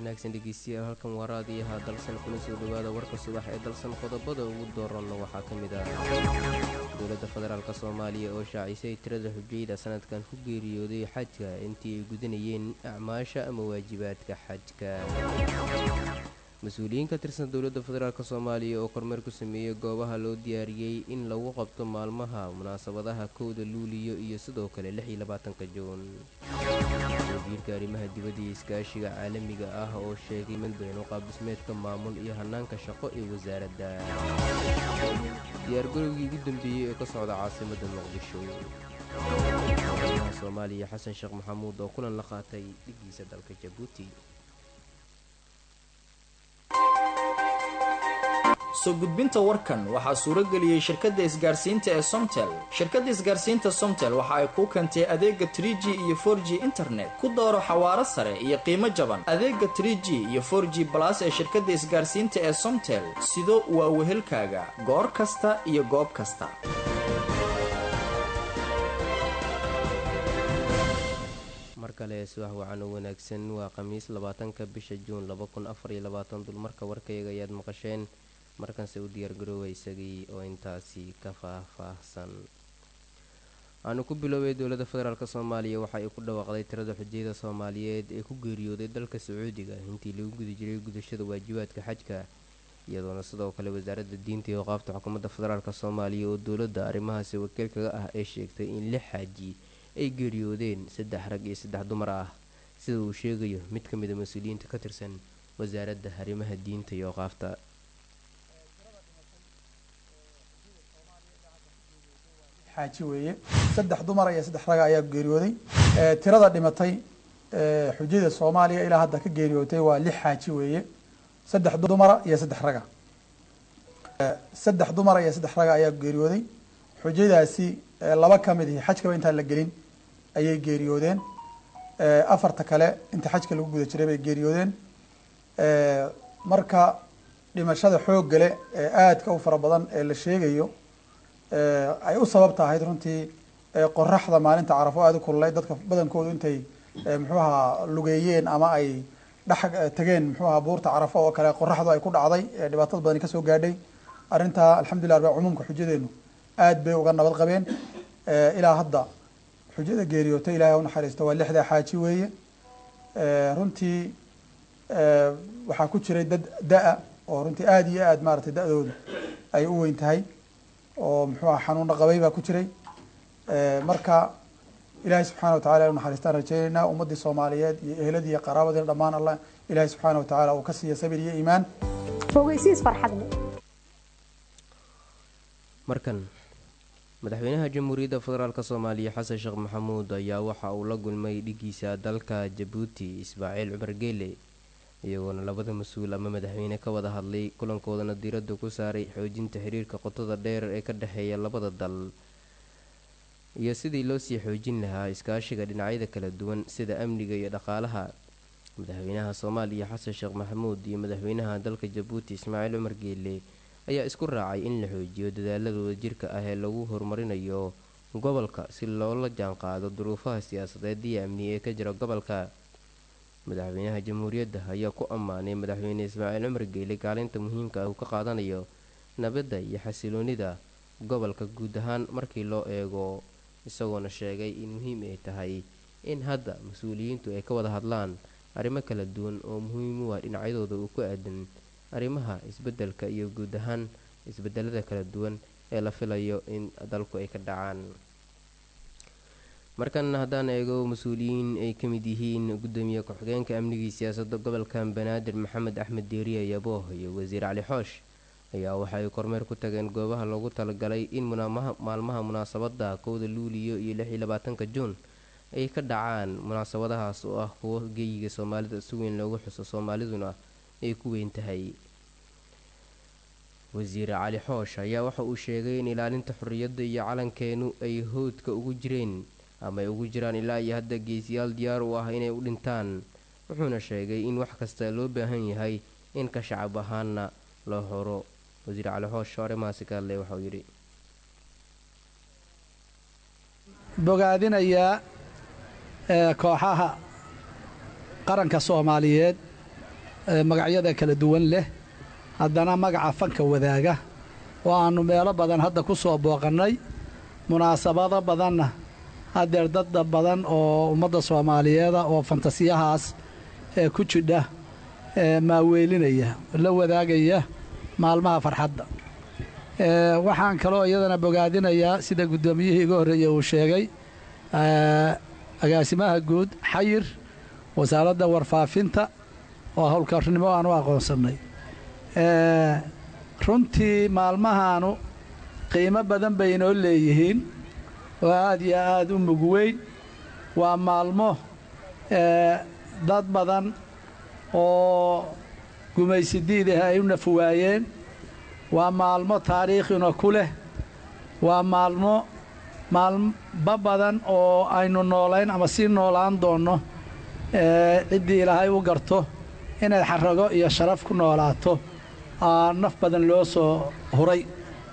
wanaagsan dhegeystayaal halkan waa raadiyaha dalsan kuna soo dhowaada warka subax ee dalsan qodobada ugu dooranna waxaa ka mid ah dowladda federaalk soomaaliya oo shaacisay tirada xujayda sanadkan ku geeriyooday xajka intii ay gudanayeen acmaasha ama waajibaadka xajka mas-uuliyiin ka tirsan dowladda federaalk soomaaliya oo kormeer ku sameeyey goobaha loo diyaariyey in lagu qabto maalmaha munaasabadaha kowda luuliyo iyo sidoo kale lix iyo labaatanka juun wasiirka arrimaha dibadda iyo iskaashiga caalamiga ah oo sheegay melbourne qaabdhismeedka maamul iyo hanaanka shaqo ee wasaaradda diyaargarowgii ugu dambeeyey ee ka socda caasimadda muqdisho madaxweynaha soomaaliya xasan sheekh maxamuud oo kulan la qaatay dhigiisa dalka jabuuti soo gudbinta warkan waxaa suuro geliyey shirkadda isgaarsiinta ee somtel shirkadda isgaarsiinta somtel waxa ay kuu keentay adeega trie g iyo for g internet ku dooro xawaaro sare iyo qiimo jaban adeega trie g iyo for g balas ee shirkadda isgaarsiinta ee somtel sido waa wehelkaaga goor kasta iyo goob kasta mar kale subax wacan oo wanaagsan waa khamiis labaatanka bisha juun laba kun afar iyo labaatan dulmarka warkayga ayaad maqasheen markanse u diyaargaroowa isagii oo intaasi ka faah-faahsan aanu ku biloobay dowladda federaalk soomaaliya waxa ay ku dhawaaqday tirada xujayada soomaaliyeed ee ku geeriyooday dalka sacuudiga intii lagu guda jiray gudashada waajibaadka xajka iyadoona sidoo kale wasaaradda diinta iyo qaabta xukuumadda federaalk soomaaliya oo dowladda arrimahaasi wakiil kaga ah ee sheegtay in lix xaaji ay geeriyoodeen saddex rag iyo saddex dumar ah sida uu sheegayo mid ka mid a mas-uuliyiinta ka tirsan wasaaradda arrimaha diinta iyo qaafta xaaji weeye saddex dumara iyo saddex raga ayaa geeriyooday tirada dhimatay xujada soomaaliya ilaa hadda ka geeriyootay waa lix xaaji weeye saddex dumara iyo saddex raga saddex dumara iyo saddex raga ayaa geeriyooday xujadaasi laba ka mid ihi xajkaba intaan la gelin ayay geeriyoodeen afarta kale inta xajka lagu guda jiray bay geeriyoodeen marka dhimashada xooggale ee aadka u fara badan ee la sheegayo ay u sababta ahayd runtii qoraxda maalinta carafo aada u kululay dadka badankoodu intay muxuaha lugeeyeen ama ay dhex tageen muxuaha buurta carafo oo kale qoraxdu ay ku dhacday dhibaatada badani kasoo gaadhay arrintaa alxamdulillah rabbi cumuumka xujadeenu aad bay uga nabad qabeen ilaa hadda xujada geeriyootay ilahay u naxariisto waa lixdaa xaaji weeye runtii waxaa ku jiray dad da-a oo runtii aada iyo aad maaragtay da-doodu ay u weyn tahay oo muxuuha xanuuna qabay baa ku jiray marka ilaahay subxaana watacala inu naxariistaan rajeyneynaa ummaddii soomaaliyeed iyo ehladii iyo qaraabadiina dhammaan allah ilaahay subxaana watacaala uu ka siiya sabir iyo iimaan fogeysiis farxad leh markan madaxweynaha jamhuuriyadda federaalk soomaaliya xasan sheekh maxamuud ayaa waxa uu la gulmay dhigiisa dalka jabuuti ismaaciil cumar geele iyagoona labada mas-uul ama madaxweyne ka wada hadlay kulankoodana diiradda ku saaray xoojinta xiriirka qotada dheer ee ka dhexeeya labada dal iyo sidii loo sii xoojin lahaa iskaashiga dhinacyada kala duwan sida amniga iyo dhaqaalaha madaxweynaha soomaaliya xasan sheekh maxamuud iyo madaxweynaha dalka jabuuti ismaaciil cumar geele ayaa isku raacay in la xoojiyo dadaaladooda jirka ah ee lagu horumarinayo gobolka si loola jaanqaado duruufaha siyaasadeed iyo amni ee ka jira gobolka madaxweynaha jamhuuriyadda ayaa ku ammaanay madaxweyne ismaaciil cumar geele kaalinta muhiimka ah uu ka qaadanayo nabadda iyo xasiloonida gobolka guud ahaan markii loo eego isagoona sheegay in muhiim ay tahay in hadda mas-uuliyiintu ay ka wada hadlaan arrimo kala duwan oo muhiim u ah dhinacyadooda uu ku aadan arrimaha isbeddelka iyo guud ahaan isbedelada kala duwan ee la filayo in dalku ay ka dhacaan markan haddaan eego mas-uuliyiin ay ka mid yihiin gudoomiye ku-xigeenka amnigii siyaasadda gobolka banaadir maxamed axmed deeriye yabooh iyo wasiir cali xoosh ayaa waxa ay kormeer ku tageen goobaha loogu talagalay in maalmaha munaasabada kowda luuliyo iyo lix iyo labaatanka juun ay ka dhacaan munaasabadahaas oo ah kuwo geeyiga soomaalida si weyn loogu xuso soomaaliduna ay ku weyn tahay wasiir cali xoosh ayaa waxa uu sheegay in ilaalinta xorriyadda iyo calankeenu ay howdka ugu jireen ama ay ugu jiraan ilaa iyo hadda geesiyaal diyaar u ah inay u dhintaan wuxuuna sheegay in wax kasta loo baahan yahay in ka shacab ahaana loo horo wasiir cali xoosh arrimahaasi ka hadlay waxauu yidhi bogaadinayaa kooxaha qaranka soomaaliyeed magacyada kala duwan leh haddana magaca fanka wadaaga oo aannu meelo badan hadda ku soo booqannay munaasabado badanna haddeer dadda badan oo ummadda soomaaliyeeda oo fantasiyahaas ee ku jidha maaweelinaya la wadaagaya maalmaha farxadda waxaan kaloo iyadana bogaadinayaa sida guddoomiyihii iga horreeyey uu sheegay agaasimaha guud xayir wasaaradda warfaafinta oo howlkarnimo aan u aqoonsannay runtii maalmahaanu qiimo badan bay inoo leeyihiin oo aad iyo aad u mug weyn waa maalmo dad badan oo gumaysidiidah ay u nafuwaayeen waa maalmo taariikhina ku leh waa maalmo maalmo badan oo aynu noolayn ama sii noolaan doonno ciddii ilaahay u garto inay xarago iyo sharaf ku noolaato aa naf badan loo soo huray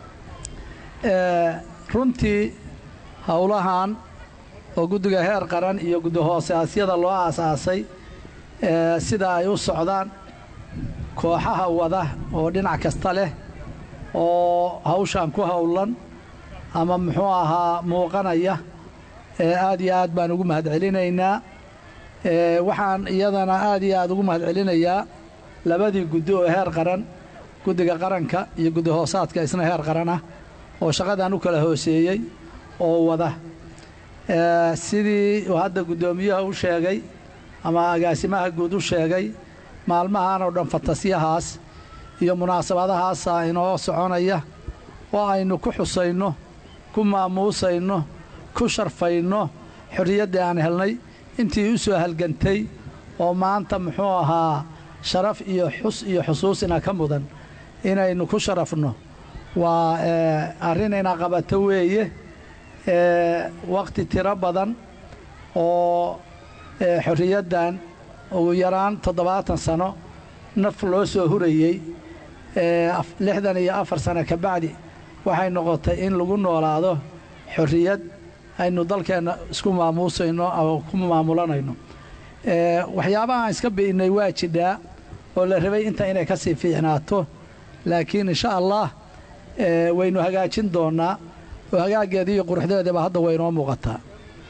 runtii howlahan oo guddiga heer qaran iyo guddi hoosaasyada loo aasaasay sida ay u socdaan kooxaha wada oo dhinac kasta leh oo hawshan ku howlan ama muxuu ahaa muuqanaya aad iyo aad baan ugu mahadcelinaynaa waxaan iyadana aad iyo aad ugu mahadcelinayaa labadii guddi oo heer qaran guddiga qaranka iyo guddi hoosaadka isna heer qaran ah oo shaqadan u kala hooseeyey oo wada sidii uu hadda guddoomiyaha u sheegay ama agaasimaha guud u sheegay maalmahan oo dhan fantasyahaas iyo munaasabadahaasa inoo soconaya oo aynu ku xusayno ku maamuusayno ku sharfayno xorriyaddii aan helnay intii u soo halgantay oo maanta muxuu ahaa sharaf iyo xus iyo xusuusina ka mudan inaynu ku sharafno waa arrin ina qabato weeye wakhti tiro badan oo xorriyaddan ugu yaraan toddobaatan sano naf loo soo hurayey lixdan iyo afar sano ka bacdi waxay noqotay in lagu noolaado xorriyad aynu dalkeenna isku maamuusayno oo ku maamulanayno waxyaabaha aan iska bi'innay waa jidhaa oo la rabay inta inay ka sii fiicnaato laakiin insha allah waynu hagaajin doonnaa oo hagaaggeeda iyo quruxdeedaba hadda waynoo muuqataa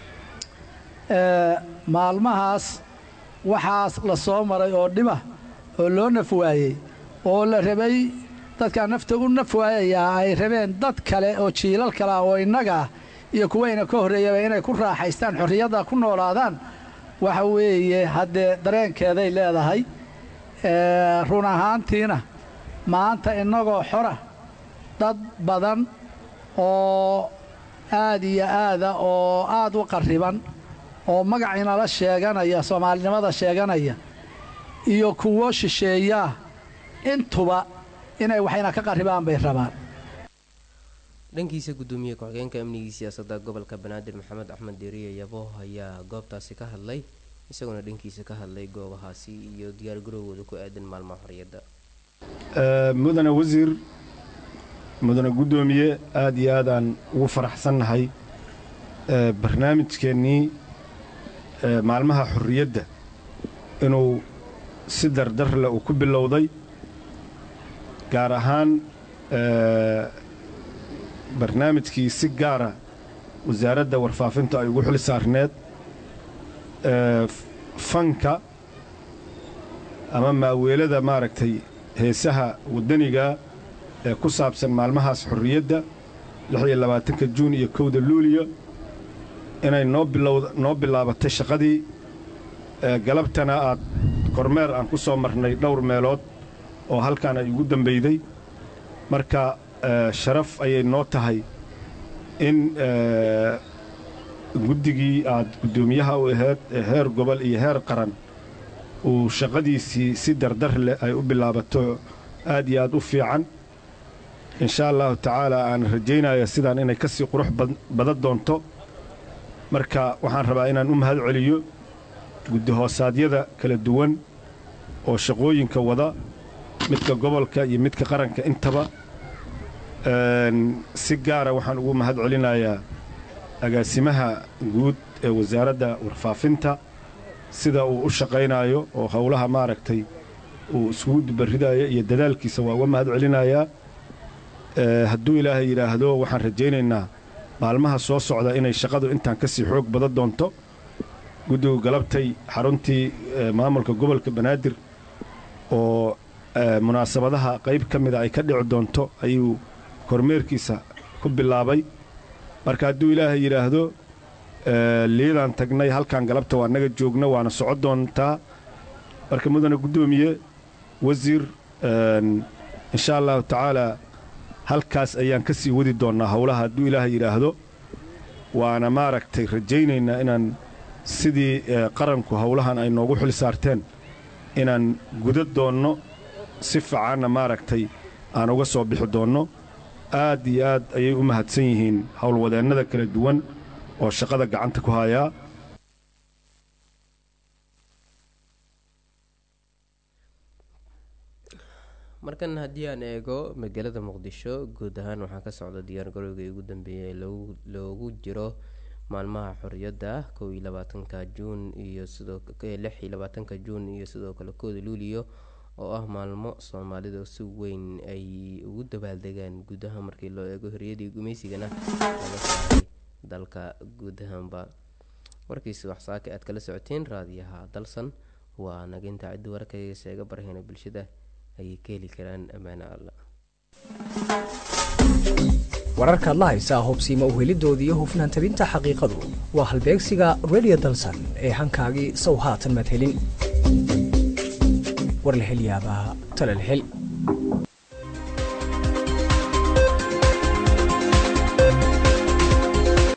maalmahaas waxaas la soo maray oo dhima oo loo naf waayey oo la rabay dadkaa nafta u naf waayayaa ay rabeen dad kale oo jiilal kale ah oo innagaa iyo kuwayna ka horreeyaba inay ku raaxaystaan xorriyadda ku noolaadaan waxa weeye haddee dareenkeeday leedahay run ahaantiina maanta innagoo xora dad badan oo aad iyo aada oo aad u qarriban oo magac inala sheeganaya soomaalinimada sheeganaya iyo kuwo shisheeyaa intuba inay waxayna ka qarribaan bay rabaan dhankiisa guddoomiye ku-xigeenka amnigii siyaasadda gobolka banaadir maxamed axmed deeriye yabo ayaa goobtaasi ka hadlay isagoona dhankiisa ka hadlay goobahaasi iyo diyaargarowgooda ku aadan maalmaha xorriyadda mudane wasiir mudane guddoomiye aad iyo aadaan ugu faraxsannahay barnaamijkeennii maalmaha xorriyadda inuu si dardarle uu ku bilowday gaar ahaan barnaamijkii si gaara wasaaradda warfaafinta ay ugu xil saarneed fanka ama maaweelada maaragtay heesaha waddaniga ee ku saabsan maalmahaas xorriyadda lix iyo labaatanka juun iyo kowda luuliyo inay noo bilowda noo bilaabatay shaqadii galabtana aad kormeer aan ku soo marnay dhowr meelood oo halkaan ay ugu dambeyday marka sharaf ayay noo tahay in guddigii aad guddoomiyaha u ahayd ee heer gobol iyo heer qaran uu shaqadiisii si dardar leh ay u bilaabato aad iyo aad u fiican inshaa allahu tacaala aan rajaynaya sidaan inay ka sii qurux badan doonto marka waxaan rabaa inaan u mahad celiyo guddi hoosaadyada kala duwan oo shaqooyinka wada midka gobolka iyo midka qaranka intaba si gaara waxaan ugu mahad celinayaa agaasimaha guud ee wasaaradda warfaafinta sida uu u shaqaynaayo oo howlaha maaragtay uu isugu dubaridaya iyo dadaalkiisa waa uga mahad celinayaa hadduu ilaahay yidhaahdo waxaan rajaynaynaa maalmaha soo socda inay shaqadu intaan ka sii xoog badan doonto guddigu galabtay xaruntii maamulka gobolka banaadir oo munaasabadaha qayb ka mida ay ka dhici doonto ayuu kormeerkiisa ku bilaabay marka hadduu ilaahay yidhaahdo liidaan tagnay halkaan galabta waa naga joogna waana soco doontaa marka mudane guddoomiye wasiir insha allahu tacaalaa halkaas ayaan ka sii wadi doonnaa howlaha hadduu ilaahay yidhaahdo waana maaragtay rajaynaynaa inaan sidii qaranku howlahan ay noogu xil saarteen inaan guda doonno si fiicanna maaragtay aan uga soo bixi doonno aad iyo aad ayay u mahadsan yihiin howlwadeennada kala duwan oo shaqada gacanta ku hayaa markan haddii aan eego magaalada muqdisho guud ahaan waxaa ka socda diyaargarowgii ugu dambeeyay loogu jiro maalmaha xorriyadda kow iyo labaatanka juun iyo sidoo lix iyo labaatanka juun iyo sidoo kale kooda luuliyo oo ah maalmo soomaalida si weyn ay ugu dabaaldegaan guud ahaan markii loo eego horiyadii gumaysigana laga saaray dalka guud ahaanba warkiisi waxsaaka aad kala socoteen raadiyaha dalsan waa naginta ciddi warkayga seega barhayna bulshada ayay ka heli karaan ammaane alla wararkaad la haysaa hubsiima uhelidooda iyo hufnaan tabinta xaqiiqadu waa halbeegsiga redio dalsan ee hankaagii sow haatan madhelin war la hel yaabaa tala la hel